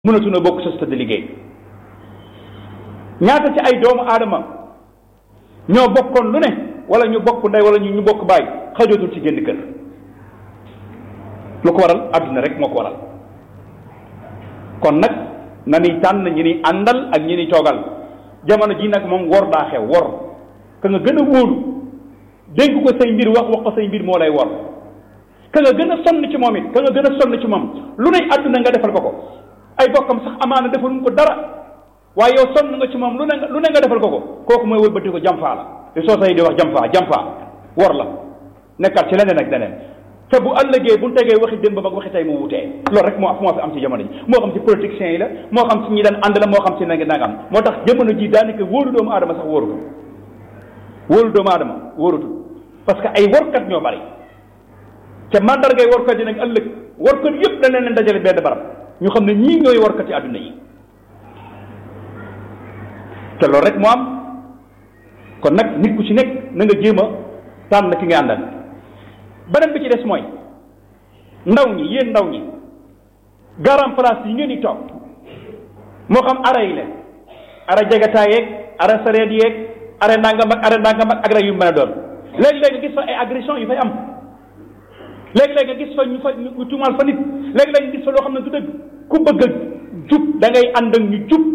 mënatuna bokk société de liggéey ñaata ci ay doomu aadama ñoo bokkoon lu ne wala ñu bokk ndey wala ñu ñu bokk baay xajootul ci génn kër lu ko waral àdduna rek moo ko waral kon nag na ni tànn ñi ni àndal ak ñi ni toogal jamono ji nag moom wor daa xew wor ka nga gën a wóolu dénk ko say mbir wax wax ko say mbir moo lay wor ka nga gën a sonn ci moom it ka nga gën a sonn ci moom lu ne àdduna nga defal ko ko ay bokkam sax amaana defaluñ ko dara waaye yow sonn nga ci moom lu ne nga lu ne nga defal ko ko kooku mooy wëlbati ko jamfaa la li soo say di wax jamfaa jamfaa wor la nekkaat ci leneen ak leneen te bu ëllëgee bu ñu tegee waxi démb ak waxi tey mu wutee loolu rek moo moo fi am ci jamono ji moo xam ci politiciens yi la moo xam ci ñi daan ànd la moo xam ci nanga nangam moo tax jamono ji daanaka wóolu doomu aadama sax wóorutul wóolu doomu aadama wóorutul parce que ay workat ñoo bari te mandargay workat yi nag ëllëg workat yëpp dañ leen dajale benn barab ñu xam ne ñii ñooy workat ci àdduna yi te loolu rek moo am kon nag nit ku ci nekk na nga jéem a tànn ki nga àndal beneen bi ci des mooy ndaw ñi yéen ndaw ñi garam place yi ngeen di toog moo xam ara yi la ara jagataay yeeg ara sareet yeeg ara nangam ak ara nangam ak agré yu mën a doon léegi-léegi nga gis fa ay agression yu fay am léegi-léegi nga gis fa ñu fa ñu tuumaal fa nit léegi-léegi nga gis fa loo xam ne du dëgg ku bëgg a jub da ngay ànd ak ñu jub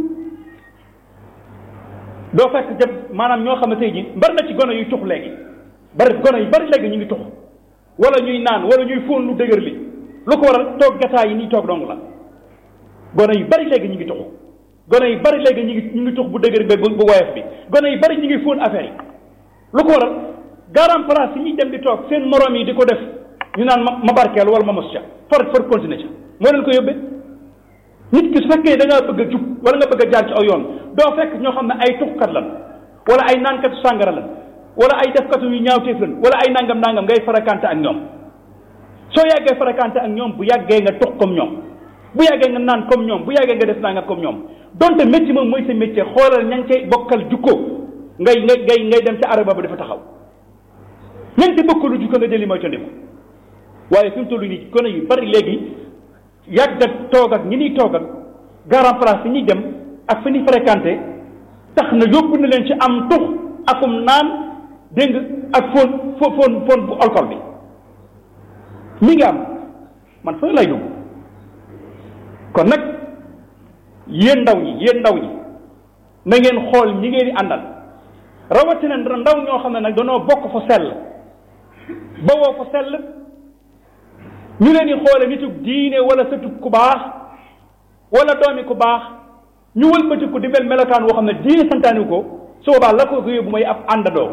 doo fekk jëm maanaam ñoo xam ne tey jii bari na ci gone yuy tux léegi bari gone yu bari léegi ñu ngi tux wala ñuy naan wala ñuy fóon lu dëgër li lu ko waral toog gataay yi nii toog dong la gone yu bari léegi ñu ngi tux gone yu bari léegi ñu ngi ñu ngi tux bu dëgër bi bu woyof bi gone yu bari ñu ngi fóon affaire yi lu ko waral garam place yi ñuy dem di toog seen morom yi di ko def ñu naan ma ma barkeel wala ma mos ca far far continuer ca moo leen ko yóbbee nit ki su fekkee da ngaa bëgg a jub wala nga bëgg a jaar ci aw yoon doo fekk ñoo xam ne ay tuxkat lan wala ay naankatu sàngara lan wala ay defkatu yu ñaawteef lan wala ay nangam nangam ngay fréquenté ak ñoom soo yàggee fréquenté ak ñoom bu yàggee nga tux comme ñoom bu yàggee nga naan comme ñoom bu yàggee nga def nangam comme ñoom donte métier moom mooy sa métier xoolal ña ngi cay bokkal jukko ngay ngay ngay ngay dem ca araba ba dafa taxaw ña ngi ci bokkalu jukko nga jëli mooy tondiku waaye fi mu toll nii gone yu bari léegi yàgg ak toog ak ñi ñuy toog ak garan place yi ñuy dem ak fi ñuy fréquenté tax na yóbbu na leen ci am tux akum naan dégg nga ak fóon fo fóon fóon bu alcool bi mi ngi am man fa lay dugg kon nag yéen ndaw ñi yéen ndaw ñi na ngeen xool ñi ngeen di àndal rawatina ndaw ñoo xam ne nag danoo bokk fa sell ba woo fa sell ñu leen di xoole nitu diine wala sëtu ku baax wala doomi ku baax ñu wëlbati ko di mel melokaan woo xam ne diine santaani ko su boobaa la ko ko yóbbu mooy ab àndandoo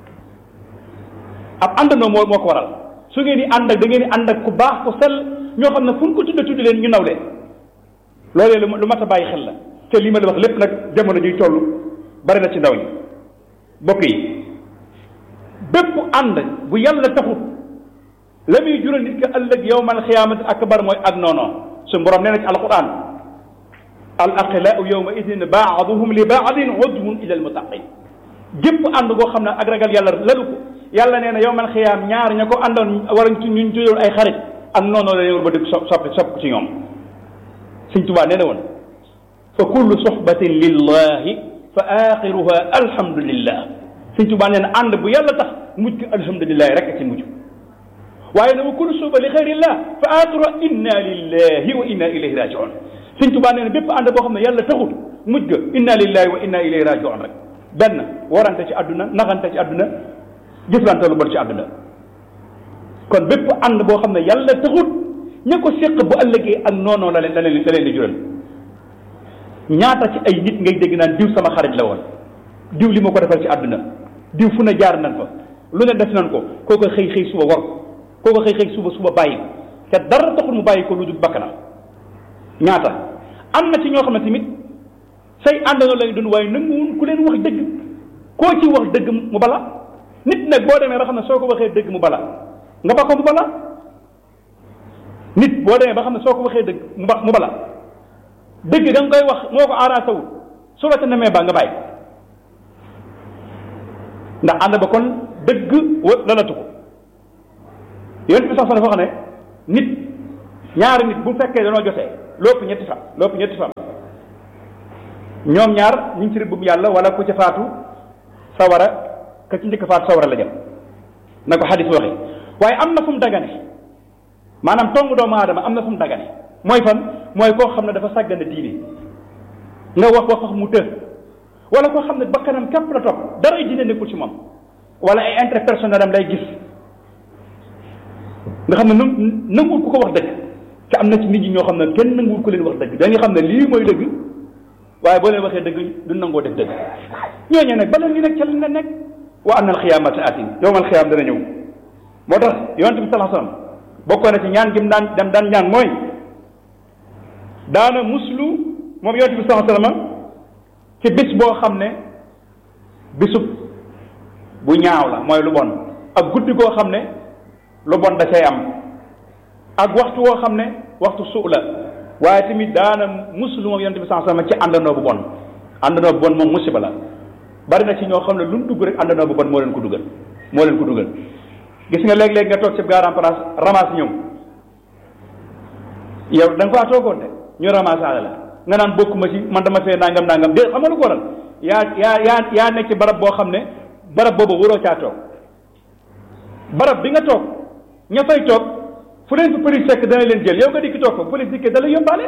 ab àndandoo moo moo ko waral su ngeen di ànd ak da ngeen di ànd ak ku baax ku sell ñoo xam ne fu ñu ko tudde tudde leen ñu naw leen loolee lu mat a bàyyi xel la te lii ma la wax lépp nag jamono ñuy toll bari na ci ndaw ñi bokk yi bépp ànd bu yàlla taxut la muy jural nit ki ëllëg yowmal xiyaamati akbar mooy ak noonoo suñu borom nee na ci alquran al aqilaau yowma idin baaduhum li baadin udwun ila almutaqin gépp ànd goo xam ne ak ragal yàlla lalu ko yàlla nee na yowmal xiyaam ñaar ña ko àndoon war ñu ñu tuddoon ay xarit ak noonoo la leen war ba dëgg so soppi sopp ci ñoom Sëñ Tuubaa nee na woon fa kullu sohbatin lillahi fa axiruha alhamdulillah Sëñ Tuubaa nee na ànd bu yàlla tax mujj ko alhamdulillahi rek ci mujj waaye nag wa kullu suuba li xayrillah fa axiruha inna lillahi wa inna ilayhi rajiun Sëñ Tuubaa nee na bépp ànd boo xam ne yàlla taxut mujj ga inna lillahi wa inna ilayhi rajiun rek benn warante ci àdduna naxante ci àdduna jëflante lu bon ci àdduna kon bépp ànd boo xam ne yàlla taxut ña ko séq bu ëllëgee ak noonoo la leen la leen la leen di jural ñaata ci ay nit ngay dégg naan diw sama xarit la woon diw li ma ko defal ci àdduna diw fu ne jaar nañ fa lu ne def nañ ko kooko xëy xëy suba war kooko xëy xëy suba suba bàyyi ko te dara taxul mu bàyyi ko lu dul bakkanam ñaata am na ci ñoo xam ne tamit say àndandoo lay doon waaye nanguwul ku leen wax dëgg koo ci wax dëgg mu bala nit nag boo demee ba xam ne soo ko waxee dëgg mu bala nga ba ko mu bala nit boo demee ba xam ne soo ko waxee dëgg mu ba mu bala dëgg da nga koy wax moo ko arrangé wul su la ca nemee ba nga bàyyi ndax ànd ba kon dëgg lalatu ko yonent bi sax dafa wax ne nit ñaari nit bu fekkee danoo jotee lépp ñetti fan lépp ñetti fan ñoom ñaar ñu ngi ci rëbbum yàlla wala ku ca faatu sawara ka ci njëkk faatu sawara la jëm na ko xadis waxee waaye am na fu mu dagane maanaam tongu doomu aadama am na fu mu dagane mooy fan mooy koo xam ne dafa sàggane diine nga wax wax wax mu të wala koo xam ne bakkanam képp la topp dara ay diine nekkul ci moom wala ay intérêt personnel am lay gis nga xam ne nu nanguwul ku ko wax dëgg te am na ci nit ñi ñoo xam ne kenn nanguwul ku leen wax dëgg dañuy xam ne lii mooy dëgg waaye boo leen waxee dëgg du nangoo def dëgg ñooñu nag bala ñu nekk ca lañ la nekk wa anna alxiyaamata atin yowmal xiyaam dana ñëw moo tax yonent bi sallallahu alayhi wasallam bokkoon na ci ñaan gi mu daan dem daan ñaan mooy daana muslu moom yonent bi sallallahu alayhi wasallam ci bis boo xam ne bisub bu ñaaw la mooy lu bon ak guddi goo xam ne lu bon da cay am ak waxtu woo xam ne waxtu suu la waaye tamit daana muslu moom yonent bi sallallahu alayhi wasallam ci àndandoo bu bon àndandoo bu bon moom musiba la bari na ci ñoo xam ne lu mu dugg rek àndandoo bu bon moo leen ko dugal moo leen ko dugal gis nga léeg-léeg nga toog ci garan place ramasse ñëw yow da nga faa toogoon de ñu ramasse la nga naan bokkuma ci man dama fee nangam nangam de xam nga lu ko waral yaa yaa yaa yaa nekk ci barab boo xam ne barab boobu waroo caa toog barab bi nga toog ña fay toog fu leen fi police fekk dana leen jël yow nga dikki toog fa police dikkee da la yóbbaale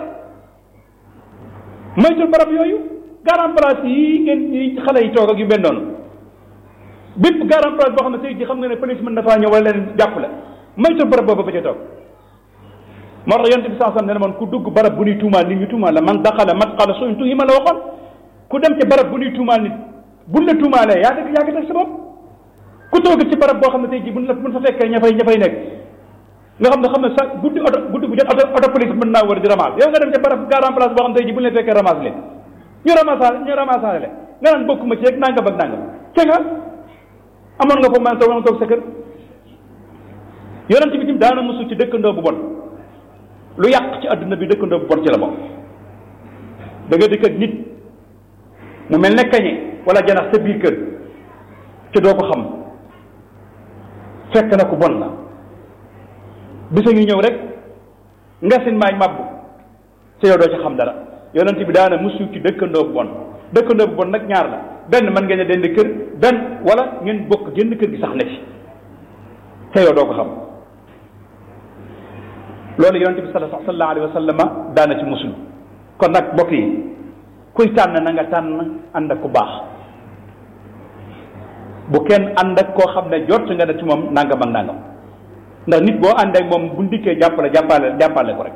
moytul barab yooyu garan place yi ngeen ñi xale yi toog ak yu benn noonu bépp garan place boo xam ne tey ji xam nga ne police mën na faa ñëw wala leen jàpp la moytul barab boobu ba ca toog moo tax yonte bi saa sam ne man ku dugg barab bu ñuy tuumaal nit ñu tuumaal la man daxala matqala suñ tuhima la waxoon ku dem ci barab bu ñuy tuumaal nit buñ la tuumaalee yaa dëgg yaa ngi teg sa bopp ku toog ci barab boo xam ne tey ji buñ la buñ fa fekkee ña fay ña fay nekk nga xam ne xam ne sax guddi oto guddi bu jot oto oto police mën naa war di ramasse yow nga dem ci barab garan place boo xam ne tey ji buñ la fekkee ramasse leen ñu ramassale ñu ramassale leen nga naan bokkuma ci rek nangam ak nangam te nga amoon nga foofu man toog toog sa kër yonent bi tim daana mosu ci dëkkandoo bu bon lu yàq ci adduna bi dëkkandoo bu bon ci la bokk da nga dëkk ak nit mu mel ne kañe wala janax sa biir kër te doo ko xam fekk na ku bon la bisa ngi ñëw rek nga sin maay mabbu te yow doo ci xam dara yonent bi daana musu ci dëkkandoo bu bon dëkkandoo bu bon nag ñaar la benn mën ngeen a dend kër benn wala ngeen bokk génn kër gi sax na ci te yow doo ko xam loolu yonent bi sallallahu alayhi wa sallam daana ci musul kon nag mbokk yi kuy tànn na nga tànn ànd ak ku baax bu kenn ànd ak koo xam ne jot nga ne ci moom nangam ak nangam ndax nit boo ànd ak moom bu ndikkee jàppale jàppale jàppale ko rek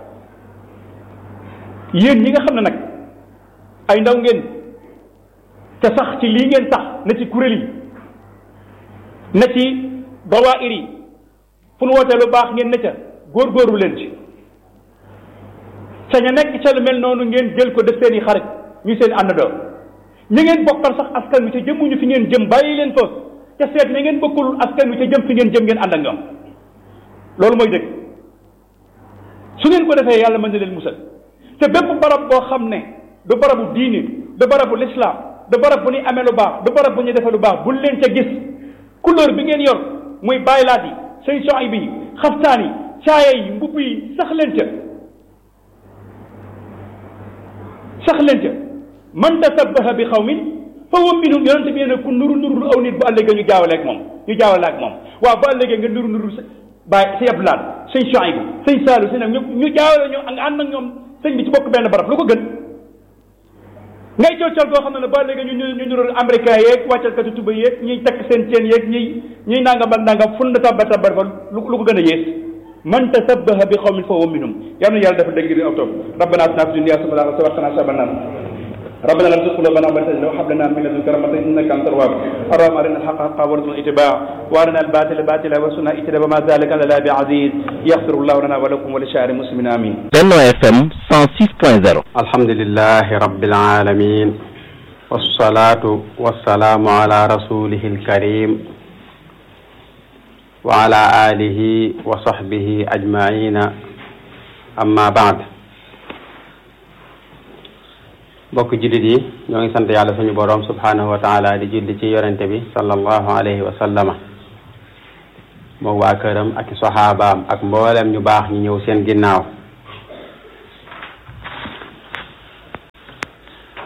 yéen ñi nga xam ne nag ay ndaw ngeen te sax ci lii ngeen sax na ci kuréel yi na ci dawaayir yi fu nu wootee lu baax ngeen ne ca góorgóorlu leen ci sañ a nekk ca lu mel noonu ngeen jël ko def seen i xarit ñu seen àndandoo ñi ngeen bokkal sax askan wi te jëmuñu fi ngeen jëm bàyyi leen fa te seet ña ngeen bokkul askan wi te jëm fi ngeen jëm ngeen ànd ak ñoom loolu mooy dëgg su ngeen ko defee yàlla mën na leen musal te bépp barab boo xam ne du barabu diini du barabu lislaam du barab bu ñuy amee lu baax du barab bu ñuy defee lu baax bul leen ca gis couleur bi ngeen yor muy baylaat yi seen soxay bi xaftaan yi caaya yi mbubb yi sax leen ca sax leen ca man tasabbaha bi xawmin fa huwa minhum yonente bi ne ku nuru nurul aw nit bu ëllëgee ñu jaawale ak moom ñu jaawale ak moom waaw bu ëllëgee nga nuru nurul sa bàyyi si abdulaat sëñ Chouaïbou sëñ Saalu sëñ ak ñu ñu jaawale ñu nga ànd ak ñoom sëñ bi ci bokk benn barab lu ko gën ngay coocal koo xam ne ne ba léegi ñu ñu nurul américain yeeg wàccal kati tuba yeeg ñuy takk seen ceen yeeg ñuy ñuy nangam ak nangam fun na tabba tabba fa lu ko gën a yées man tasabbaha bi qawmin fa huwa minhum yal na yàlla dafa dégg di aw toog rabbana atina fi dunya hasanatan wa qina adhaban nar ربنا لا تزغ قلوبنا بعد إذ هديتنا وهب لنا من لدنك رحمة إنك أنت الوهاب اللهم أرنا الحق حقا وارزقنا اتباعه وأرنا الباطل باطلا وارزقنا اجتنابه وما ذلك على الله بعزيز يغفر الله لنا ولكم ولسائر المسلمين آمين Benno FM 106.0 الحمد لله رب العالمين والصلاة والسلام على رسوله الكريم وعلى آله وصحبه أجمعين أما بعد mbokk jullit yi ñoo ngi sant yàlla suñu boroom subhanahu wa taala di julli ci yonente bi sallallahu alayhi wa sallama moom waa këram ak soxaabaam ak mboolem ñu baax ñi ñëw seen ginnaaw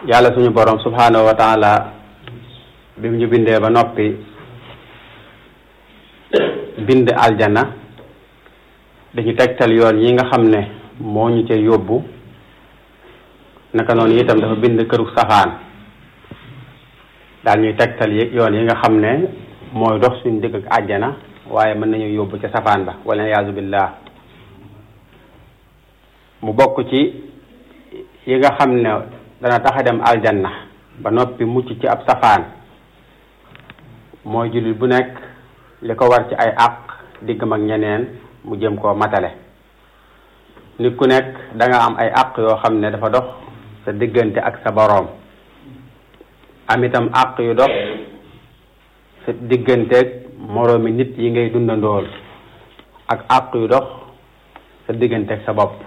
yàlla suñu borom subhanahu wa taala bi mu ñu bindee ba noppi bind aljana dañu tegtal yoon yi nga xam ne moo ñu ca yóbbu naka noonu itam dafa bind këru safaan daal ñuy tegtal yi yoon yi nga xam ne mooy dox suñu digg ak àjjana waaye mën nañu yóbbu ca safaan ba wala yaazu billah mu bokk ci yi nga xam ne dana tax a dem aljanna ba noppi mucc ci ab safaan mooy jullit bu nekk li ko war ci ay àq diggam ak ñeneen mu jëm koo matale nit ku nekk da nga am ay àq yoo xam ne dafa dox sa diggante ak sa boroom am itam àq yu dox sa digganteeg moroomi nit yi ngay dundandool ak àq yu dox sa digganteeg sa bopp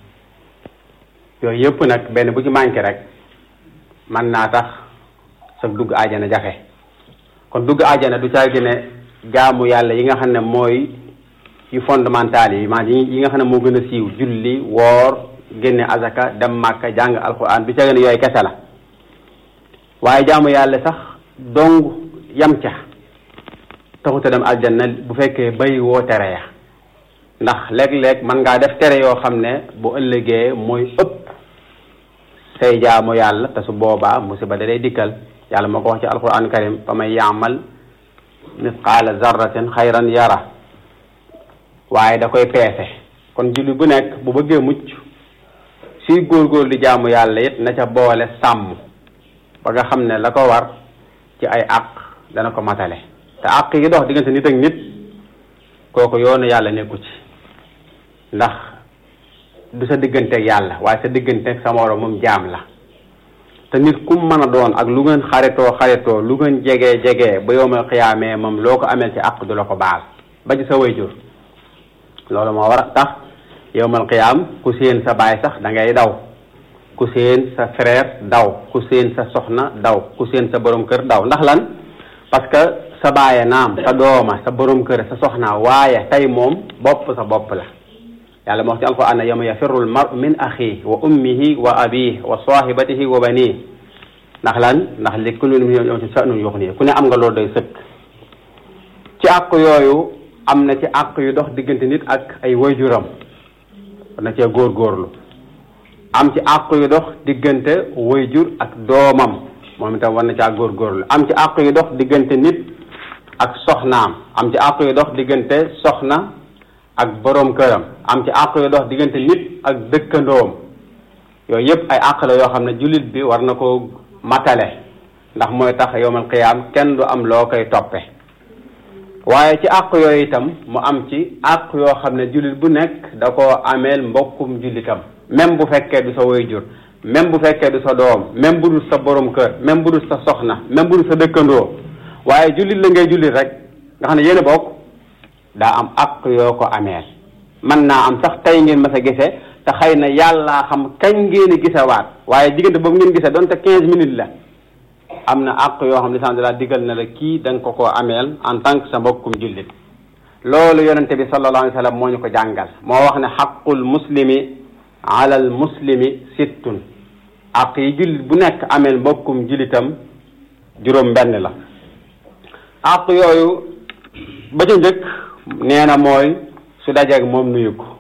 yooyu yëpp nag benn bu ci manqué rek man naa tax sa dugg ajana jafe kon dugg ajana du caagi ne jaamu yàlla yi nga xam ne mooy yu fondamental yi maanaam yi nga xam ne moo gën a siiw julli woor génne azaka dem màkka jàng alquran du caagi ne yooyu kese la waaye jaamu yàlla sax dong yam ca taxuta dem aljanna bu fekkee bay woo tere ya ndax léeg-léeg man ngaa def tere yoo xam ne bu ëllëgee mooy ëpp say jaamu yàlla te su boobaa musiba da day dikkal yàlla moo ko wax ci alquran karim fa man yaamal misqaala zarratin xayran yara waaye da koy peese kon julli bu nekk bu bëggee mucc suy góorgóor di jaamu yàlla it na ca boole sàmm ba nga xam ne la ko war ci ay àq dana ko matale te àq yi dox diggante nit ak nit kooku yoonu yàlla nekku ci ndax du sa digganteeg yàlla waaye sa digganteeg sa moroom moom jaam la te nit ku mën a doon ak lu ngeen xaritoo xaritoo lu ngeen jegee jegee ba yowmal xiyaamee moom loo ko ameel ci àq du la ko baal ba ci sa wayjur loolu moo war a tax yowmal xiyaam ku séen sa baay sax da ngay daw ku séen sa frère daw ku séen sa soxna daw ku séen sa borom kër daw ndax lan parce que sa baaye naam sa dooma sa borom kër sa soxna waaye tey moom bopp sa bopp la yàlla moo wax ci alquran ne yawma yafirru almaru min axihi wa ummihi wa abihi wa sahibatihi wa banihi ndax lan ndax li kulli minhum yawma sha'nun yughnihi ku ne am nga loolu doy sëkk ci àq yooyu am na ci àq yu dox diggante nit ak ay wayjuram na cee góorgóorlu am ci àq yu dox diggante wayjur ak doomam moom itam war na caa góorgóorlu am ci àq yu dox diggante nit ak soxnaam am ci àq yu dox diggante soxna ak boroom këram am ci àq yu dox diggante nit ak dëkkandoom yooyu yëpp ay àq la yoo xam ne jullit bi war na ko matale ndax mooy tax yowmal qiyaam kenn du am loo koy toppe waaye ci àq yooyu itam mu am ci àq yoo xam ne jullit bu nekk da koo ameel mbokkum jullitam même bu fekkee du sa waajur même bu fekkee du sa doom même bu dul sa borom kër même bu dul sa soxna même bu dul sa dëkkandoo waaye jullit la ngay jullit rek nga xam ne yéen a bokk daa am àq yoo ko ameel man naa am sax tey ngeen mas a gise te xëy na yàllaa xam kañ ngeen a gisewaat waaye diggante boobu ngeen gise doonte quinze minutes la am na àq yoo xam ne sant laa digal na la kii da nga ko koo ameel en tant que sa mbokkum jullit loolu yonente bi sallallahu alayhi wa sallam moo ñu ko jàngal moo wax ne xaqul muslimi ala al muslimi sittun àq yi jullit bu nekk ameel mbokkum jullitam juróom benn la àq yooyu ba ca njëkk nee na mooy su dajeeg moom nuyu ko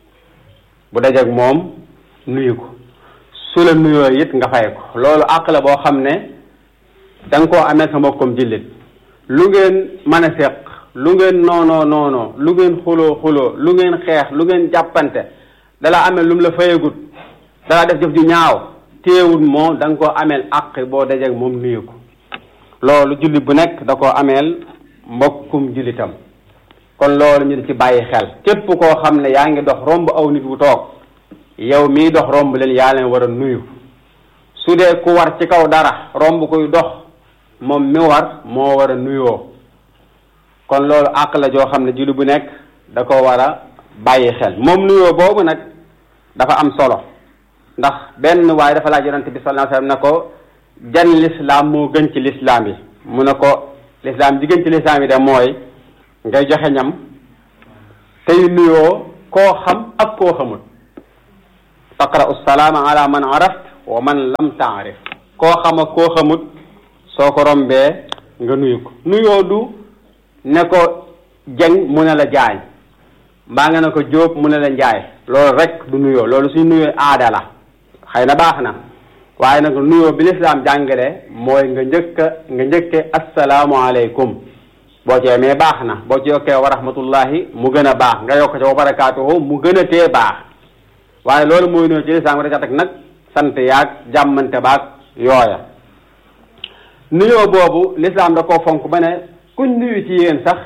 bu dajeeg moom nuyu ko su la nuyoo it nga fay ko loolu àq la boo xam ne da nga koo amee sa mbokkum jullit lu ngeen mën a seq lu ngeen noonoo noonoo lu ngeen xuloo xuloo lu ngeen xeex lu ngeen jàppante dala amee lu mu la fayagut dala def jëf ju ñaaw téewut moom da nga koo ameel àq boo dajeeg moom nuyu ko loolu jullit bu nekk da koo ameel mbokkum jullitam kon loolu ñu di ci bàyyi xel képp koo xam ne yaa ngi dox romb aw nit wu toog yow mii dox romb leen yaa leen war a nuyu su dee ku war ci kaw dara romb kuy dox moom mi war moo war a nuyoo kon loolu àq la joo xam ne jullit bu nekk da ko war a bàyyi xel moom nuyoo boobu nag dafa am solo ndax benn waaye dafa laaj yonante bi sallallahu alayhi wasallam ne ko jan lislaam moo gën ci lislaam yi mu ne ko lislaam ji gën ci lislaam yi de mooy ngay joxe ñam tey nuyoo koo xam ak koo xamul taqra'u salaama ala man araft wa man lam taarif koo xam ak koo xamut soo ko rombee nga nuyu ko nuyoo du ne ko jeng mu ne la jaañ mbaa nga ne ko jóob mu ne la njaay loolu rek du nuyoo loolu suñ nuyoo aada la xëy na baax na waaye nag nuyoo bi lislaam jàngale mooy nga njëkk nga njëkke asalaamualeykum boo ci yemee baax na boo ci yokkee wa rahmatullahi mu gën a baax nga yokk ci wa barakaatuhu mu gën a tee baax waaye loolu mooy nuyoo ci lislaam nga da ca teg nag sant yaag jàmmante baag yooya nuyoo boobu lislaam da koo fonk ba ne kuñ nuyu ci yéen sax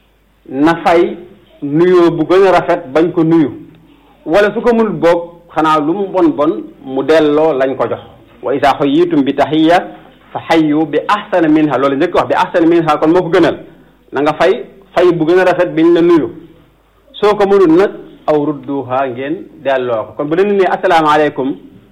na fay nuyoo bu gën a rafet bañ ko nuyu wala su ko mënul boog xanaa lu mu bon bon mu delloo lañ ko jox wa isa xayyitum bi taxiya fa xayyu bi ahsana minha loolu njëkk wax bi ahsana minha kon moo ko gënal na nga fay fay bu gën a rafet biñ la nuyu soo ko mënul nag aw rudduha ngeen delloo ko kon bu leen ne asalaamaaleykum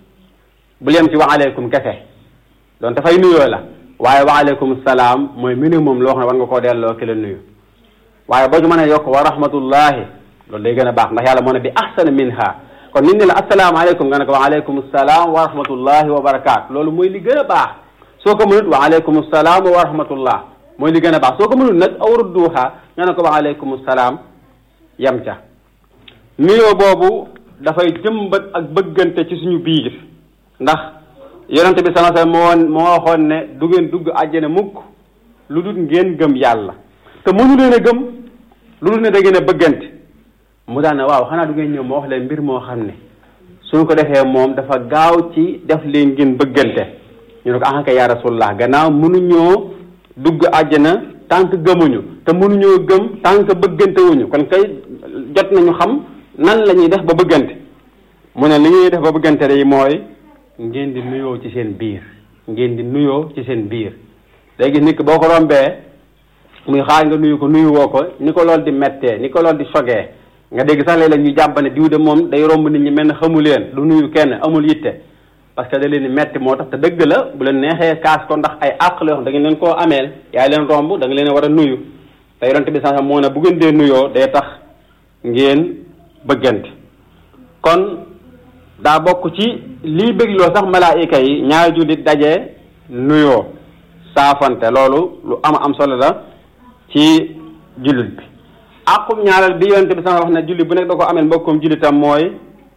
bu leen ci wa aleykum kese donte fay nuyoo la waaye wa aleykum salaam mooy minimum loo xam ne war nga koo delloo ki la nuyu waaye boo ñu mën a yokk wa rahmatullahi loolu day gën a baax ndax yàlla moo ne bi ahsana minha kon nit ñi la asalaamaaleykum nga ne ko wa aleykum salaam wa rahmatullahi wa barakaatu loolu mooy li gën a baax soo ko mënut wa aleykum salaam wa rahmatullah mooy li gën a baax soo ko mënut nag aw rudduha nga ne ko wa aleykum salaam yem ca nuyoo boobu dafay jëmbat ak bëggante ci suñu biir ndax yonente bi sallallahu alayhi wasallam moo moo waxoon ne du ngeen dugg àjjana mukk lu dul ngeen gëm yàlla te mënu leen a gëm lu dul ne da ngeen a bëggante mu daan ne waaw xanaa du ngeen ñëw ma wax leen mbir moo xam ne suñ ko defee moom dafa gaaw ci def leen ngeen bëggante ñu ne ko ah kay yaa rasulullah gannaaw mënuñoo dugg àjjana tant que gëmuñu te mënuñoo gëm tant que bëggante wuñu kon kay jot nañu xam nan la ñuy def ba bëggante mu ne li ñuy def ba bëggante day mooy ngeen di nuyoo ci seen biir ngeen di nuyoo ci seen biir day gis nit ki boo ko rombee muy xaar nga nuyu ko nuyu woo ko ni ko lool di mettee ni ko lool di sogee nga dégg sax léeg-léeg ñu jàpp ne diw de moom day romb nit ñi mel ne xamu leen du nuyu kenn amul yitte parce que da leen di metti moo tax te dëgg la bu leen neexee kaas ko ndax ay àq la yoo xam da ngeen leen koo ameel yaay leen romb da nga leen war a nuyu te yonente bi sax moo ne bu ngeen dee nuyoo day tax ngeen bëggante kon daa bokk ci lii bégloo sax malaayika yi ñaari jullit daje nuyoo saafante loolu lu am am solo la ci jullit bi àqum ñaareel bi yonente bi sax wax ne jullit bu nekk da ko ameel mbokkum jullitam mooy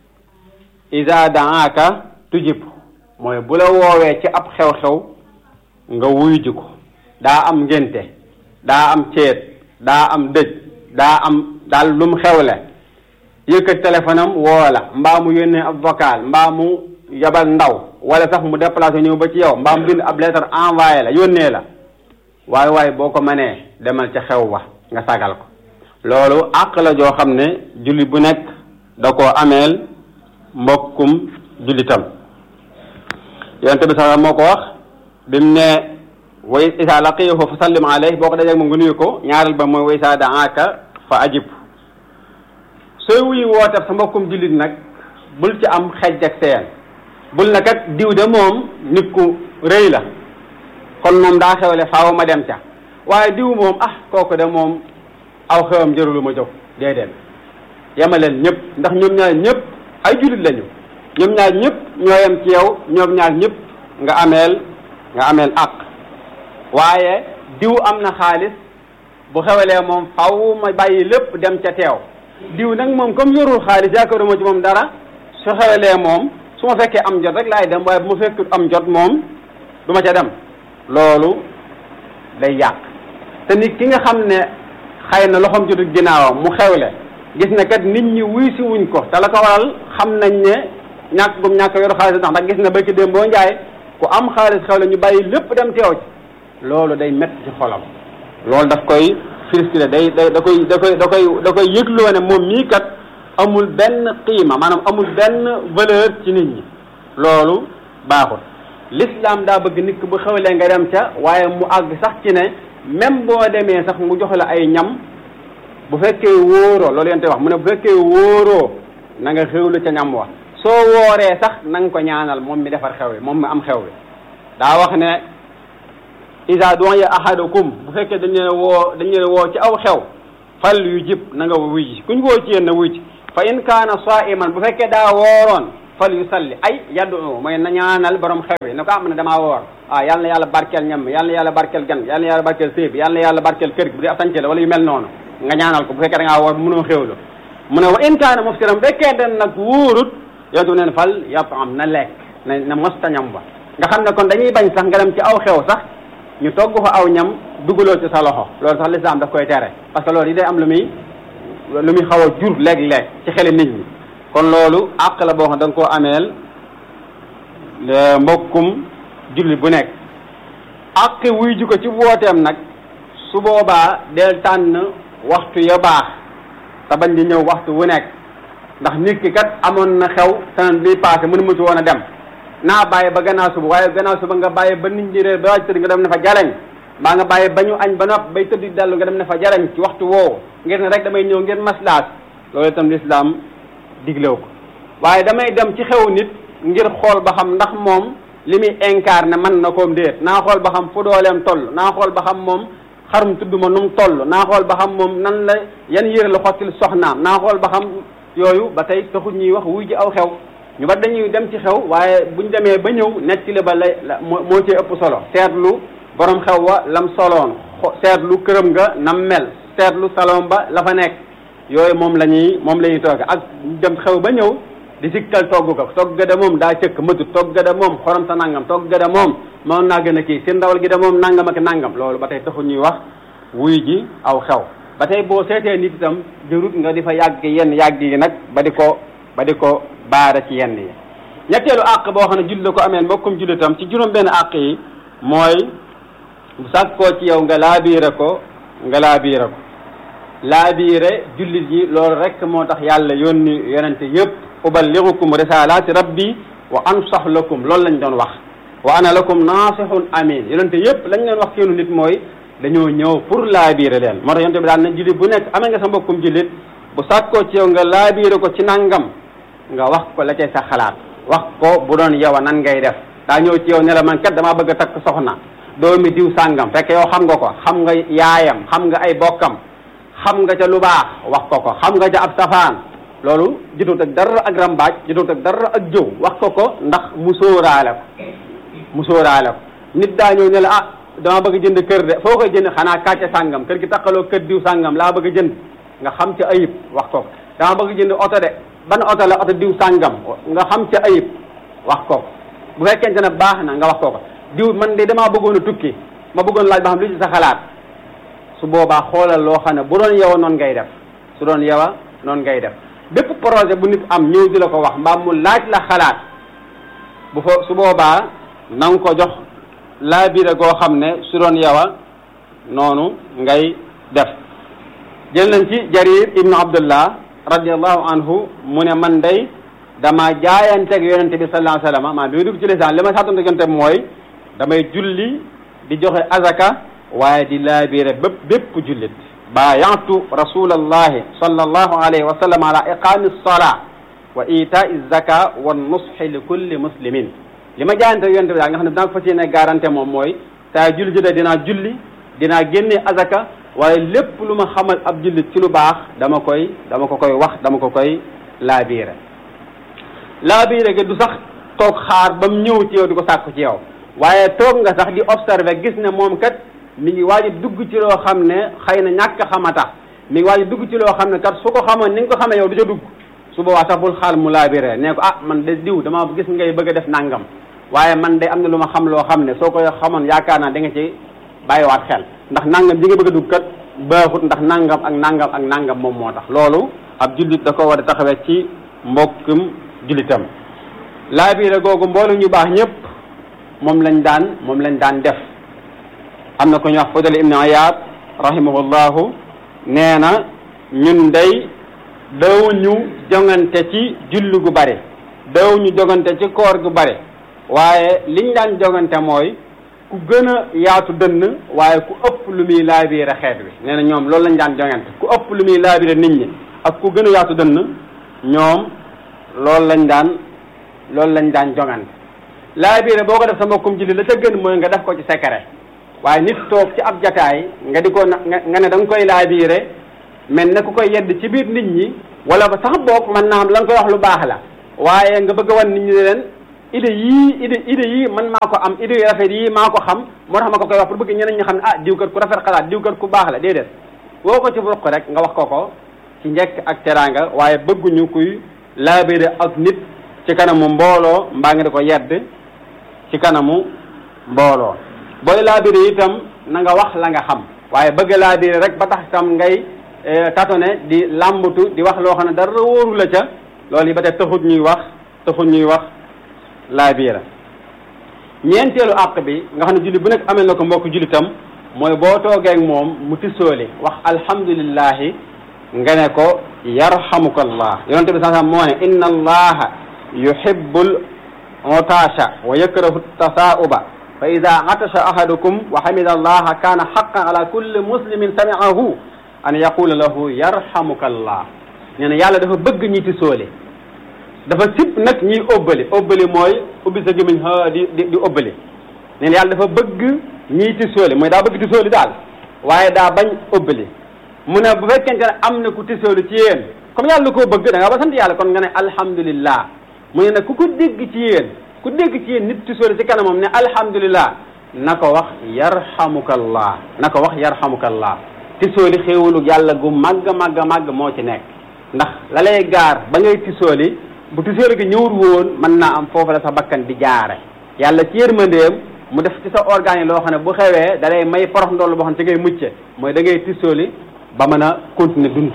isa daaka tujib mooy bu la woowee ci ab xew-xew nga wuyu ji ko daa am ngénte daa am ceet daa am dëj daa am daal lu mu xewle yëkkat téléphone am woo la mbaa mu yónnee ab vocal mbaa mu yabal ndaw wala sax mu déplacé ñëw ba ci yow mbaa mu bind ab lettre envoyé la yónnee la waaye waaye boo ko mënee demal ca xew wa nga sagal ko loolu àq la joo xam ne julli bu nekk da koo ameel mbokkum jullitam yonente bi sax moo ko wax bi mu ne way isa laqiyahu fa sallim alayhi boo ko dajee moom nga nuyu ko ñaareel ba mooy way saa daaka fa ajib sooy wuyu woote sa mbokkum jullit nag bul ci am xejj ak seen bul na kat diw de moom nit ku rëy la kon moom daa xewle faaw ma dem ca waaye diw moom ah kooku de moom aw xewam jërulu ma jóg déedéet yemaleen ñëpp ndax ñoom ñaar ñëpp ay jullit lañu ñoom ñaar ñëpp ñoo yem ci yow ñoom ñaar ñëpp nga ameel nga ameel àq waaye diw am na xaalis bu xewalee moom faw ma bàyyi lépp dem ca teew diw nag moom comme yorul xaalis yaakaaruma ci moom dara su xewalee moom su ma fekkee am jot rek laay dem waaye bu ma fekkul am jot moom du ma ca dem loolu day yàq te nit ki nga xam ne xëy na loxoom jotul ginnaawam mu xewle gis ne kat nit ñi wuy si wuñ ko te la ko waral xam nañ ne ñàkk gum ñàkk yoru xaalis ndax ndax gis na bëkki déem boo njaay ku am xaalis xewle ñu bàyyi lépp dem teew ci loolu day métti ci xolam loolu daf koy frustré day day da koy da koy da koy da koy yëgloo ne moom mii kat amul benn qiima maanaam amul benn valeur ci nit ñi loolu baaxul l'islam daa bëgg nit ki bu xewlee nga dem ca waaye mu àgg sax ci ne même boo demee sax mu jox la ay ñam bu fekkee wóoroo loolu yente wax mu ne bu fekkee wóoroo na nga xewlu ca ñam wa soo wooree sax na nga ko ñaanal moom mi defar xew wi moom mi am xew wi daa wax ne isa du'a ahadukum bu fekkee dañ leen woo dañ leen woo ci aw xew fal yu jib na nga wuy ji kuñ woo ci yéen na wuy ci fa in kaana saiman bu fekkee daa wooroon fal yu salli ay yaddu mooy na ñaanal borom xew bi ne ko am na damaa woor ah yal na yàlla barkeel ñam yal na yàlla barkeel gan yal na yàlla barkeel sëy bi yal na yàlla barkeel kër gi bu dee ab sànce la wala yu mel noonu nga ñaanal ko bu fekkee da ngaa woor mënoo xewlu mu ne wa in kaana muftiram fekkee den nag wóorut yontu neen fal yàpp am na lekk na na mosta ñam ba nga xam ne kon dañuy bañ sax nga dem ci aw xew sax ñu togg fa aw ñam dugaloo ci sa loxo loolu sax lislaam daf koy tere parce que loolu yi day am lu muy lu muy xaw a jur léeg-léeg ci xeli nit ñi kon loolu àq la boo xam da nga koo ameel mbokkum julli bu nekk àq wuy ji ko ci wooteem nag su boobaa del tànn waxtu ya baax te bañ di ñëw waxtu wu nekk ndax nit ki kat amoon na xew semaine bii passé mënu mu ci woon a dem naa bàyyi ba gannaaw suba waaye gannaaw suba nga bàyyi ba nit ñi réer ba waaj tëdd nga dem ne fa jaleñ mbaa nga bàyyi ba ñu añ ba nopp bay tëdd dellu nga dem ne fa jaleñ ci waxtu woowu ngir ne rek damay ñëw ngir maslaat loolu itam lislaam diglew ko waaye damay dem ci xew nit ngir xool ba xam ndax moom li muy incarné man na koom déet naa xool ba xam fu dooleem toll naa xool ba xam moom xarum tudd ma nu mu toll naa xool ba xam moom nan la yan yére la xottil soxnaam naa xool ba xam yooyu ba tey taxul ñuy wax wuy ji aw xew ñu ba dañuy dem ci xew waaye buñ demee ba ñëw nettali ba lay moo ci ëpp solo seetlu borom xew wa lam soloon seetlu këram nga nam mel seetlu salon ba la fa nekk yooyu moom la ñuy moom la ñuy togg ak dem xew ba ñëw di sikkal togg ko togg ga de moom daa cëkk mëtut togg ga de moom xorom sa nangam togg ga de moom moom naa gën a kii si ndawal gi de moom nangam ak nangam loolu ba tey taxul ñuy wax wuy ji aw xew ba tey boo seetee nit itam jërut nga di fa yàgg yenn yàgg yi nag ba di ko ba di ko baara ci yenn yi ñetteelu àq boo xam ne julli la ko amee mbokkum jullitam ci juróom benn àq yi mooy bu sàkkoo ci yow nga laabiire ko nga laabiire ko laabiire jullit yi loolu rek moo tax yàlla yónni yonente yëpp uballighukum risalati rabbi wa ansax lakum loolu lañ doon wax wa ana lakum nasihun amin yonente yëpp lañ leen wax seenu nit mooy dañoo ñëw pour laabiire leen moo tax yonente bi daal na jullit bu nekk amee nga sa mbokkum jullit bu sàkkoo ci yow nga laabiire ko ci nangam nga wax ko la cay sa xalaat wax ko bu doon yow nan ngay def daa ñëw ci yow ne la man kat damaa bëgg a takk soxna doomi diw sàngam fekk yow xam nga ko xam nga yaayam xam nga ay bokkam xam nga ca lu baax wax ko ko xam nga ca ab safaan loolu jotut ak dara ak rambaaj jotut ak dara ak jëw wax ko ko ndax mu sóoraale ko mu sóoraale ko nit daa ñëw ne la ah dama bëgg jënd kër de foo koy jënd xanaa kàcce sàngam kër gi takkaloo kër diw sàngam laa bëgg a jënd nga xam ca ayib wax ko ko dama bëgg jënd oto de ban oto la oto diw sàngam nga xam ca ayib wax ko ko bu fekkente ne baax na nga wax ko ko diw man de damaa bëggoon a tukki ma bëggoon laaj ba xam lu ci sa xalaat su boobaa xoolal loo xam ne bu doon yow noonu ngay def su doon yow noonu ngay def bépp projet bu nit am ñëw di la ko wax mbaa mu laaj la xalaat bu fa su boobaa na nga ko jox laa biire goo xam ne su doon yow noonu ngay def jël nañ ci jarir ibnu abdullah radiallahu anhu mu ne man day dama jaayanteeg yonente bi sallallahu alayhi wa sallam maa bi ma dugg ci lisaan li ma sàttonte yonente bi mooy damay julli di joxe azaka waaye di laabiire bépp bépp jullit baayantu rasulallahi sallallahu alayhi wa sallam ala iqami salaa wa itai zaka wa nushi li kulli muslimin li ma jaayanteeg yonente bi daal nga xam ne dinaa ko fas yéene garanté moom mooy saa julli jotee dinaa julli dinaa génne azaka waaye lépp lu ma xamal ab jullit ci lu baax dama koy dama ko koy wax dama ko koy laabiire laabiire gi du sax toog xaar ba mu ñëw ci yow di ko sàkku ci yow waaye toog nga sax di observer gis ne moom kat mi ngi waaj a dugg ci loo xam ne xëy na ñàkk xama tax mi ngi waaj a dugg ci loo xam ne kat su ko xamoon ni nga ko xamee yow du ca dugg su boobaa sax bul xaal mu laabiree nee ko ah man de diw dama gis ngay bëgg a def nangam waaye man de am na lu ma xam loo xam ne soo ko xamoon yaakaar naa da nga ci bàyyiwaat xel ndax nangam ji nga bëgg a dugg kat baaxut ndax nangam ak nangam ak nangam moom moo tax loolu ab jullit da ko war a taxawee ci mbokkum jullitam laabire googu mboolu ñu baax ñëpp moom lañ daan moom lañ daan def am na ko ñu wax Fudayl ibn Iyaad rahimahullahu nee na ñun day daw ñu jongante ci julli gu bare daw ñu jongante ci koor gu bare waaye liñ daan jongante mooy ku gën a yaatu dënn waaye ku ëpp lu muy laabiire xeet wi nee na ñoom loolu lañ daan jongante ku ëpp lu muy laabiire nit ñi ak ku gën a yaatu dënn ñoom loolu lañ daan loolu lañ daan jongante laabiire boo ko def sa mbokkum julli la ca gën mooy nga def ko ci secret waaye nit toog ci ab jataay nga di ko nga ne da nga koy laabiire mel ne ku koy yedd ci biir nit ñi wala ba sax boog man naam la nga koy wax lu baax la waaye nga bëgg a wan nit ñi leen idée yii idée idée yii man maa ko am idée yu rafet yii maa ko xam moo tax ma ko koy wax pour bëgg ñeneen ñi xam ne ah diw kat ku rafet xalaat diw kat ku baax la déedéet woo ko ci ruq rek nga wax ko ko ci njekk ak teraanga waaye bëgguñu kuy laabire ak nit ci kanamu mbooloo mbaa nga di ko yedd ci kanamu mbooloo booy laabire itam na nga wax la nga xam waaye bëgg laabire rek ba tax itam ngay tatone di làmbatu di wax loo xam ne dara wóoru la ca loolu yi ba tey taxut ñuy wax taxut ñuy wax laabire ñeenteelu àq bi nga xam ne julli bu nekk amee na ko mbokk jullitam mooy boo toogee ak moom mu tisooli wax alhamdulillahi nga ne ko yarhamukallah yonente bi saa moo ne inna allaha yuhibbul otasha wa yakrahu tasaa'uba fa ida atasha ahadukum wa hamida allaha kana haqqan ala kulli muslimin sami'ahu an yaqula lahu yarhamukallah nee na yàlla dafa bëgg ñi tisooli dafa sib nag ñiy óbbali óbbali mooy ubbi sa gémmiñ ha di di di óbbali nee na yàlla dafa bëgg ñiy tisooli mooy daa bëgg tisooli daal waaye daa bañ óbbali mu ne bu fekkente ne am na ku tisooli ci yéen comme yàlla koo bëgg da nga ba sant yàlla kon nga ne alhamdulillah mu ne nag ku ko dégg ci yéen ku dégg ci yéen nit tisooli ci kanamam ne alhamdulillah na ko wax yarhamukallah na ko wax yarhamukallah tisooli xéewalu yàlla gu màgg màgg màgg moo ci nekk ndax la lay gaar ba ngay tisooli bu tisooli gi ñëwul woon mën naa am foofu la sa bakkan di jaare yàlla ci yërmandeem mu def ci sa organe yi loo xam ne bu xewee da lay may porox ndoll boo xam ne ci ngay mucce mooy da ngay tisooli ba mën a continuer dund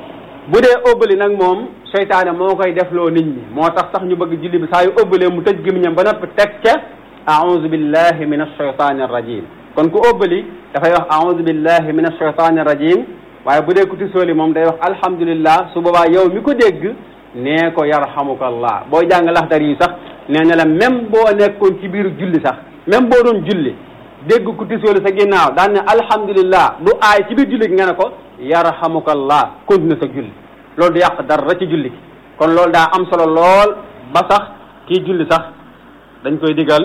bu dee ëbbali nag moom seytaane moo koy defloo nit ñi moo tax sax ñu bëgg julli bi saa yu ëbbalee mu tëj gémmiñam ba noppi teg ca a'udhu billahi min ash-shaytani ar-rajim kon ku ëbbali dafay wax a'udhu billahi min ash-shaytani ar-rajim waaye bu dee ku tisooli moom day wax alhamdulillah su boobaa yow mi ko dégg nee ko yarhamukallah booy jàng laxdar yi sax nee na la même boo nekkoon ci biir julli sax même boo doon julli dégg ku tisooli sa ginnaaw daan ne alhamdulillah du aay ci biir julli gi nga ne ko yarhamukallah continue sa julli loolu du yàq dara ci julli gi kon loolu daa am solo lool ba sax kii julli sax dañ koy digal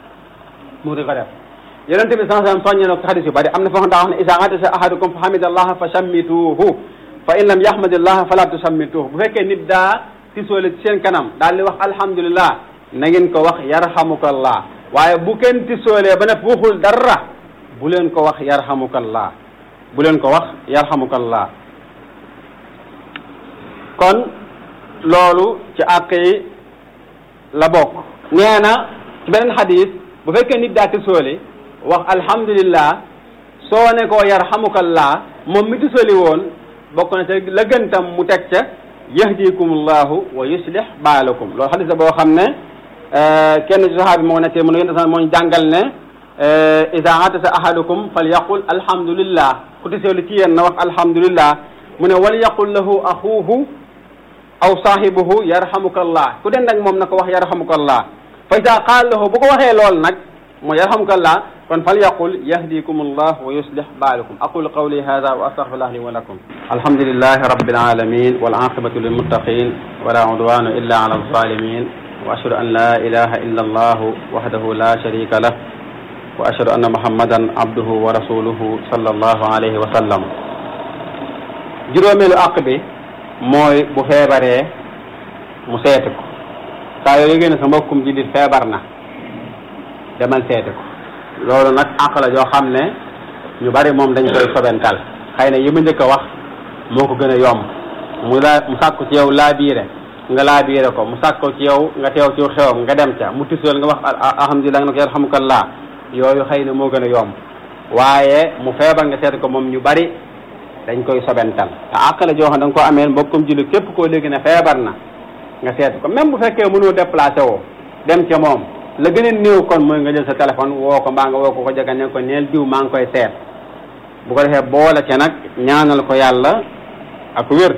mu di ko def yonente bi saa sallam soññe na ko xadis yu bari am na foo xam daa wax ne isa atasa ahadukum fa hamidallaha fa shammituhu fa in lam yahmadillaha fala tusammituhu bu fekkee nit daa tisoole ci seen kanam daal di wax alhamdulillah na ngeen ko wax yarhamukallah waaye bu kenn tisoolee ba ne waxul dara bu leen ko wax yarhamukallah bu leen ko wax yarhamukallah kon loolu ci àq yi la bokk nee na ci beneen xadis bu fekkee nit daa tisooli wax alhamdulillah soo ne koo yarhamukallah moom mi tisooli woon bokk na ca la gën tam mu teg ca yahdikumullahu wa yuslih baalakum loolu xadis la boo xam ne kenn ci saxaabi moo nekkee mu ne yéen moo ñu jàngal ne ida atasa ahadukum fal yaqul alhamdulillah ku tisooli ci yéen na wax alhamdulillah mu ne wal yaqul lahu axuhu aw saahibuhu yarhamukallah ku den ak moom na ko wax yarhamukallah fa ida qaal lahu bu ko waxee lool nag mooy yarhamukallah kon fal yaqul yahdikum allah wa yuslih baalakum aqulu qawli hada wa astaghfirullah li wa lakum alhamdulillahi rabbil alamin wal aqibatu lil muttaqin wala udwana illa ala alzalimin wa ashhadu an la ilaha illa allah wahdahu la sharika lah wa ashhadu anna muhammadan abduhu wa rasuluhu sallallahu alayhi wa sallam juróomeelu àq bi mooy bu feebaree mu seeti ko saa yoo yëgee ne sa mbokkum jullit feebar na demal seeti ko loolu nag àq la joo xam ne ñu bari moom dañ koy sobental xëy na yi ma njëkk a wax moo ko gën a yomb mu laa mu sàkku ci yow laa biire nga laa biire ko mu sàkku ci yow nga teew ci xewam nga dem ca mu tisool nga wax alhamdulilah nga ne ko yarhamukallah yooyu xëy na moo gën a yomb waaye mu feebar nga seeti ko moom ñu bari dañ koy sobental te àq la joo xam da nga ko amee mbokkum jullit képp koo léegi ne feebar na nga seeti ko même bu fekkee mënoo déplacé woo dem ca moom la gën a néew kon mooy nga jël sa téléphone woo ko mbaa nga woo ko ko jege ne ko neel diw maa ngi koy seet bu ko defee boole ca nag ñaanal ko yàlla ak wér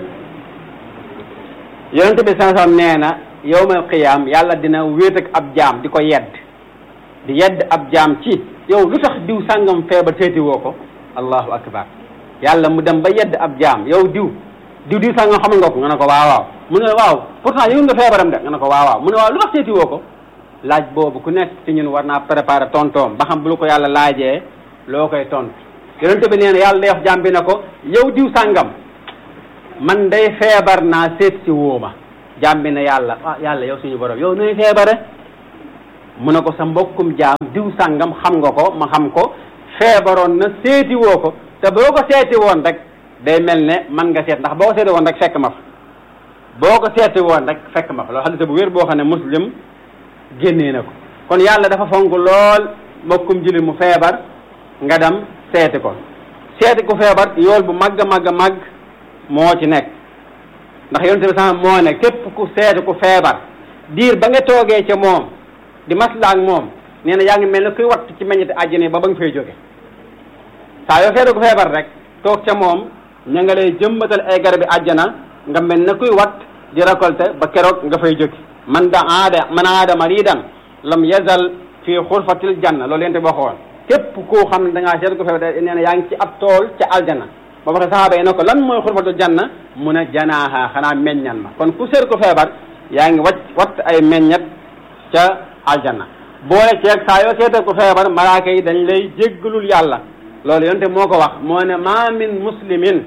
yonente bi sansam nee na yowmal qiyaam yàlla dina wéet ak ab jaam di ko yedd di yedd ab jaam ci yow lu tax diw sàngam feebar seeti woo ko allahu akbar yàlla mu dem ba yedd ab jaam yow diw diw diw sàngam xamal nga ko nga ne ko waaw waaw mu ne waaw pourtant yëngu nga feebaram de nga ne ko waaw waaw mu ne waaw lu tax seeti woo ko laaj boobu ku nekk ci ñun war naa préparer tontoom ba xam bu la ko yàlla laajee loo koy tontu yonente bi nee na yàlla day wax jaam bi ne ko yow diw sàngam man day feebar naa seet si woo ma jaam bi ne yàlla ah yàlla yow suñu borom yow nuy feebare mu ne ko sa mbokkum jaam diw sàngam xam nga ko ma xam ko feebaroon na seeti woo ko te boo ko seeti woon rek day mel ne man nga seet ndax boo ko seeti woon rek fekk ma fa boo ko seeti woon rek fekk ma fa loolu xadis bu wér boo xam ne muslim génnee na ko kon yàlla dafa fonk lool mbokkum jullit mu feebar nga dem seeti ko seeti ku feebar yool bu màgg màgg màgg moo ci nekk ndax yonent bi sama moo ne képp ku seeti ku feebar diir ba nga toogee ca moom di masla ak moom nee na yaa ngi mel ne kuy watt ci meññeti àjjana ba ba nga fay jóge saa yoo seeti ku feebar rek toog ca moom ña nga lay jëmbatal ay garabi àjjana nga mel ne kuy watt di récolter ba keroog nga fay jóge man da aada man aada maridan lam yazal fii xurfatil janna loolu yente boo xoon képp koo xam ne da ngaa seet ko feebar nee na yaa ngi ci ab tool ca aljana ba waxe saxaaba yi ne ko lan mooy xurfatul janna mu ne janaaha xanaa meññan ma kon ku seet ko feebar yaa ngi wacc watt ay meññat ca aljana boole ceeg saa yoo seetee ko feebar malaaka yi dañ lay jéggalul yàlla loolu yonte moo ko wax moo ne ma min muslimin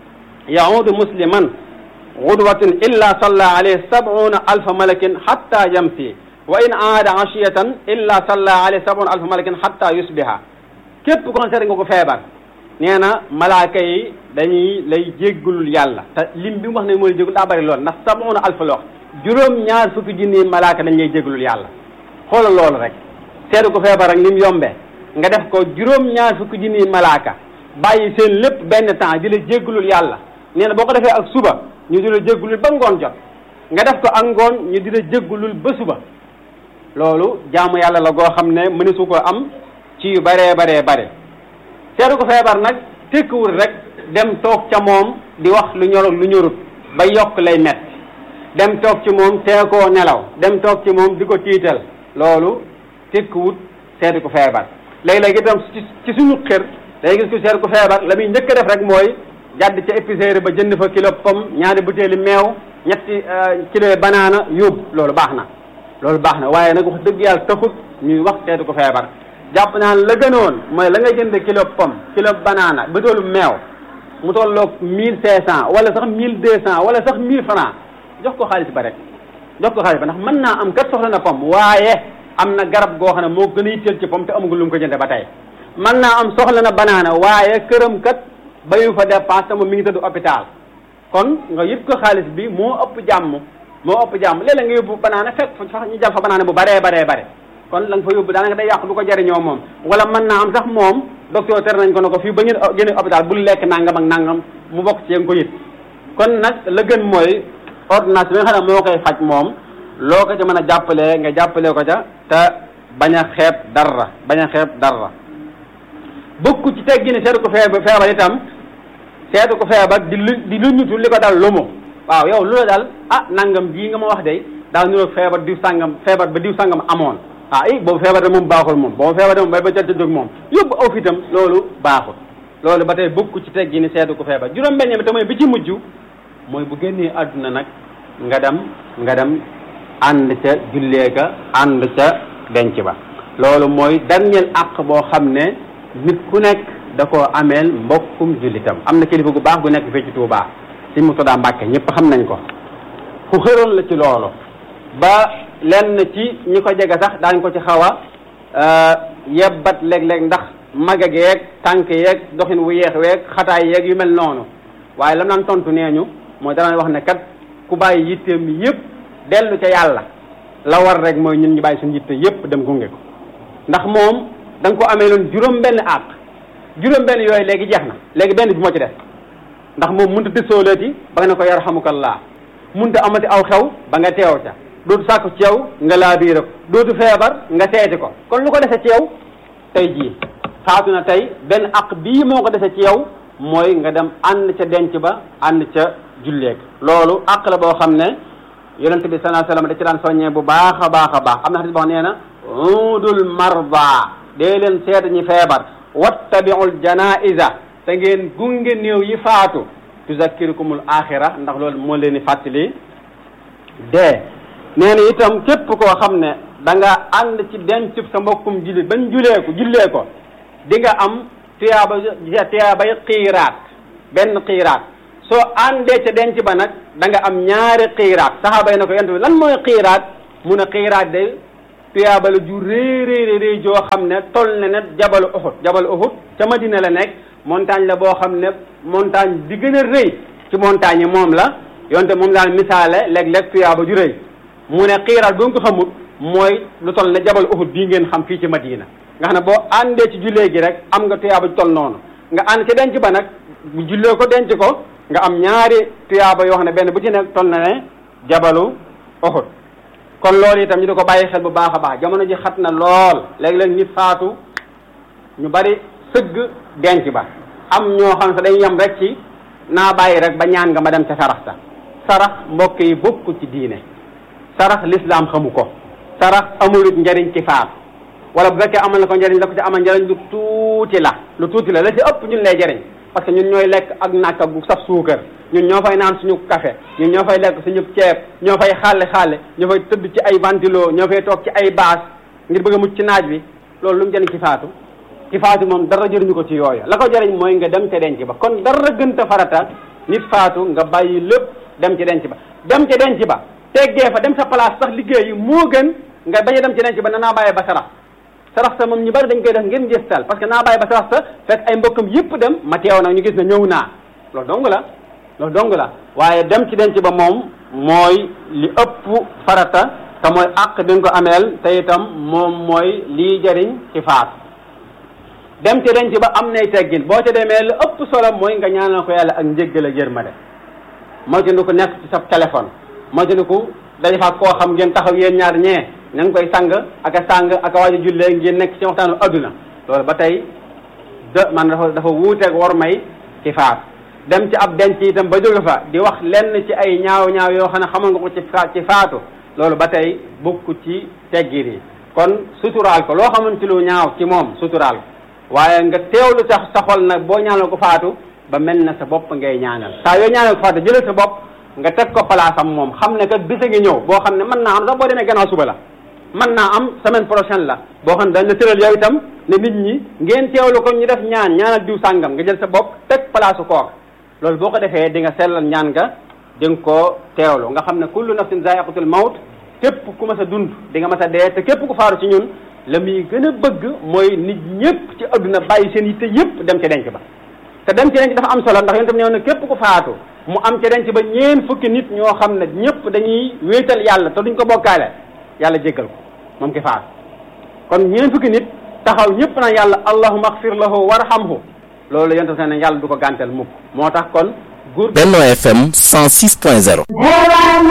yaudu musliman gudwatin illa salla alayhi sabuna alfa malakin hatta yamsi wa in aada ashiyatan illa salla alayhi sabuna alfa malakin hatta yusbiha képp kon seet nga ko feebar nee na malaaka yi dañuy lay jéggalul yàlla te lim bi mu wax ne mooy jéggul daa bari lool ndax sabuna alfa la wax juróom ñaar fukki junni malaaka dañ lay jéggalul yàlla xoolal loolu rek seetu ko feebar ak lim yombee nga def ko juróom ñaar fukki junni malaaka bàyyi seen lépp benn temps di la jéggalul yàlla nee na boo ko defee ak suba ñu di la jéggalul ba ngoon jot nga def ko ak ngoon ñu di la jéggalul ba suba loolu jaamu yàlla la goo xam ne mënesu ko am ci yu baree baree bare seetu ko feebar nag tekkiwul rek dem toog ca moom di wax lu ñor lu ñorut ba yokk lay metti dem toog ci moom tee koo nelaw dem toog ci moom di ko tiital loolu tekkiwut seetu ko feebar léegi-léegi itam ci suñu xër day gis ko seetu ko feebar la muy njëkk a def rek mooy jàdd ca épicerie ba jënd fa kilo pomme ñaari butéeli meew ñetti kilo banaana yóbbu loolu baax na loolu baax na waaye nag wax dëgg yàlla taxut ñuy wax seetu ko feebar jàpp naan la gënoon mooy la nga jënd kilo pomme kilo banaana butéelu meew mu tolloog mille cinq cent wala sax mille deux cent wala sax mille francs jox ko xaalis ba rek jox ko xaalis ba ndax mën naa am kat soxla na pomme waaye am na garab goo xam ne moo gën a yitteel ci pomme te amagul lu mu ko jënde ba tey mën naa am soxla na banaana waaye këram kat bayu fa dépense te moom mi ngi tëdd hôpital kon nga yëpp ko xaalis bi moo ëpp jàmm moo ëpp jàmm léeg-léeg nga yóbbu banaana fekk fa ñu jàll fa banaana bu baree baree bare kon la nga fa yóbbu daanaka day yàqu du ko jariñoo moom wala mën naa am sax moom docteur ter nañ ko ne ko fii ba ngeen génne hôpital bul lekk nangam ak nangam mu bokk ci yéen ko yit kon nag la gën mooy ordonnance bi nga xam ne moo koy faj moom loo ko ca mën a jàppalee nga jàppalee ko ca te bañ a xeeb dara bañ a xeeb dara bokku ci teggi ne seetu ko feebar feebar itam seetu ko feebar di lu di lu ñutu li ko dal lu mu waaw yow lu la dal ah nangam jii nga ma wax de daa niroog feebar diw sàngam feebar ba diw sàngam amoon ah i boobu feebar de moom baaxul moom boobu feebar de moom bay ba ca jóg moom yóbbu aw fitam loolu baaxul loolu ba tey bokku ci teggi ni seetu ko feebar juróom-benn bi te mooy bi ci mujj mooy bu génnee àdduna nag nga dem nga dem ànd ca jullee ka ànd ca denc ba loolu mooy dernier àq boo xam ne nit ku nekk da koo ameel mbokkum jullitam am na kilifa gu baax gu nekk fii ci Touba si Murtada Mbàkke ñëpp xam nañ ko ku xëroon la ci loolu ba lenn ci ñi ko jege sax daañ ko ci xaw a yebbat léeg-léeg ndax maga geeg tànk yeeg doxin wu yeex weeg xataay yeeg yu mel noonu waaye lam naan tontu nee ñu mooy danañ wax ne kat ku bàyyi yitteem yëpp dellu ca yàlla la war rek mooy ñun ñu bàyyi suñu yitte yëpp dem gunge ko ndax moom da nga ko amee loon juróom benn àq juróom benn yooyu léegi jeex na léegi benn bi moo ci def ndax moom mënta tësooleeti ba nga ne ko yarhamukallah mënta amati aw xew ba nga teew ca dootu sàkku ci yow nga laabiire ko dootu feebar nga seeti ko kon lu ko dese ci yow tey jii faatu na tey benn àq bii moo ko dese ci yow mooy nga dem ànd ca denc ba ànd ca julleek loolu àq la boo xam ne yonente bi sallallahu alayhi wasallam da ci daan soññee bu baax a baax a baax am na xadis boo xam nee na udul marda dee leen seet ñi feebar wattabiul janaiza te ngeen gunge néew yi faatu tuzakkirukumul axira ndax loolu moo leen di fàttali dee nee na itam képp koo xam ne da nga ànd ci dencub sa mbokkum jullit bañ julee ko jullee ko di nga am tuyaaba tuyaabay xiiraat benn xiiraat soo àndee ca denc ba nag da nga am ñaari xiiraat saxaaba yi na ko yonent bi lan mooy xiiraat mu ne xiiraat de tuyaaba la ju rëy rëy rëy joo xam ne toll na ne jabalu Uhud jabalu Uhud ca Madina la nekk montagne la boo xam ne montagne bi gën a rëy ci montagne yi moom la yonte moom daal misaale léeg-léeg tuyaaba ju rëy mu ne xiiraat bu nga ko xamut mooy lu toll ne jabal Uhud bii ngeen xam fii ci Madina nga xam ne boo àndee ci jullee gi rek am nga tuyaaba ju toll noonu nga ànd ci denc ba nag bu jullee ko denc ko nga am ñaari tuyaaba yoo xam ne benn bu ci nekk toll na ne jabalu Uhud kon loolu itam ñu di ko bàyyi xel bu baax a baax jamono ji xat na lool léeg-léeg nit faatu ñu bari sëgg denc ba am ñoo xam ne sax dañuy yem rek ci naa bàyyi rek ba ñaan nga ma dem ca sarax sa sarax mbokk yi bokk ci diine sarax lislaam xamu ko sarax amulut njariñ ci faatu wala bu fekkee amal na ko njariñ la ko ci amal njariñ lu tuuti la lu tuuti la la ci ëpp ñun lay jariñ parce que ñun ñooy lekk ak nàkka gu saf suukar ñun ñoo fay naan suñu café ñun ñoo fay lekk suñu ceeb ñoo fay xaale xaale ñoo fay tëdd ci ay ventilo ñoo fay toog ci ay baas ngir bëgg a mucc ci naaj bi loolu lu mu jëriñ ci faatu ci faatu moom dara jëriñu ko ci yooyu la ko jëriñ mooy nga dem ca denc ba kon dara gënta farata nit faatu nga bàyyi lépp dem ci denc ba dem ca denc ba teggee fa dem sa place sax liggéey yi moo gën nga bañ a dem ci denc ba na naa bàyyi ba sarax sarax sa moom ñu bari dañ koy def ngeen njëstal parce que naa bàyyi ba sarax sa fekk ay mbokkam yëpp dem ma teew nag ñu gis ne ñëw naa loolu dong la loolu dong la waaye dem ci denc ba moom mooy li ëpp farata te mooy àq bi nga ko ameel te itam moom mooy lii jëriñ ci faatu dem ci denc ba am nay teggin boo ca demee lu ëpp solo mooy nga ñaanal ko yàlla ak njéggal ak yërmande moytu ko nekk ci sa téléphone moytu ko daje fa koo xam ngeen taxaw yéen ñaar ñee ña ngi koy sang ak a sang ak a waaj a jullee ngeen nekk ci waxtaanu adduna loolu ba tey de man dafa dafa wuuteeg war may ci faat dem ci ab denc itam ba jóge fa di wax lenn ci ay ñaaw ñaaw yoo xam ne xamal nga ko ci ci faatu loolu ba tey bokk ci teggin yi kon suturaal ko loo xamante lu ñaaw ci moom suturaal ko waaye nga teewlu sax sa xol nag boo ñaanal ko faatu ba mel na sa bopp ngay ñaanal saa yoo ñaanal ko faatu jëlee sa bopp nga teg ko palaasam moom xam ne kat bisa ngi ñëw boo xam ne mën naa am sax boo demee gannaaw suba la mën naa am semaine prochaine la boo xam ne dañ la tëral yow itam ne nit ñi ngeen teewlu ko ñu def ñaan ñaanal diw sàngam nga jël sa bopp teg palaasu kook loolu boo ko defee di nga sellal ñaan nga di nga koo teewlu nga xam ne kullu nafsin zaiqatul mawt képp ku mas a dund di nga mas a dee te képp ku faaru ci ñun la muy gën a bëgg mooy nit ñëpp ci adduna bàyyi seen yitte yëpp dem ca denc ba te dem ci denc dafa am solo ndax yéen tam ñëw ne képp ku faatu mu am ca denc ba ñeen fukki nit ñoo xam ne ñëpp dañuy wéetal yàlla te duñ ko bokkaale yàlla jéggal ko moom ki faatu kon ñeen fukki nit taxaw ñëpp na yàlla allahumma axfir lahu warhamhu loolu yéen tam ne yàlla du ko gàntal mukk moo tax kon góor Benno FM 106.0